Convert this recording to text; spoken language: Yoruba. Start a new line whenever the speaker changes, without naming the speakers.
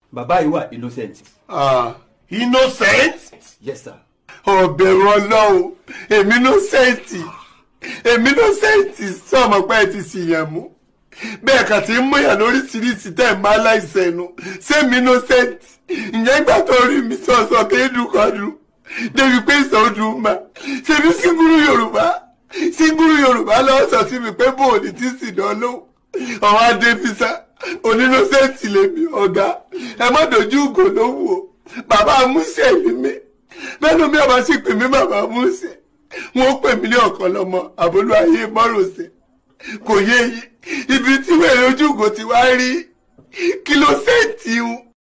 bàbá yìí wà innocent.
Ah, innocent
yes sir.
ọ̀bẹ̀rù ọlọ́run èmi innocent èmi innocent sọ̀mọ́ pé ẹ ti ṣìyàn mú bẹ́ẹ̀ kà ti ń múyàn lóríṣiríṣi tẹ̀ ń bá láìsẹ̀ nu sẹ́mi innocent ìyẹn gbà tó rí mi sọ̀sọ̀ kéédùkọ́dù débi pé ìsọdún mà ṣebí síngúrú yorùbá síngúrú yorùbá lọ́wọ́ sọ sí mi pé bóòlì tí sì dán lóhùn ọ̀hún adébísà onínọ́sẹ̀ǹtì lèmi ọ̀gá ẹ má dojú ugò lówù o bàbá amúṣẹ́ ni mí bẹ́ẹ̀ ló mi ọba sì pè mí bàbá amúṣẹ́ wọn ó pè mí ní ọ̀kan lọ́mọ àbólú ayé mọ́rọ̀ọ́sẹ̀ kò yé yí ibi tí wẹ́rẹ́ ojú ugò ti wá rí kí ló sẹ́ǹtì ń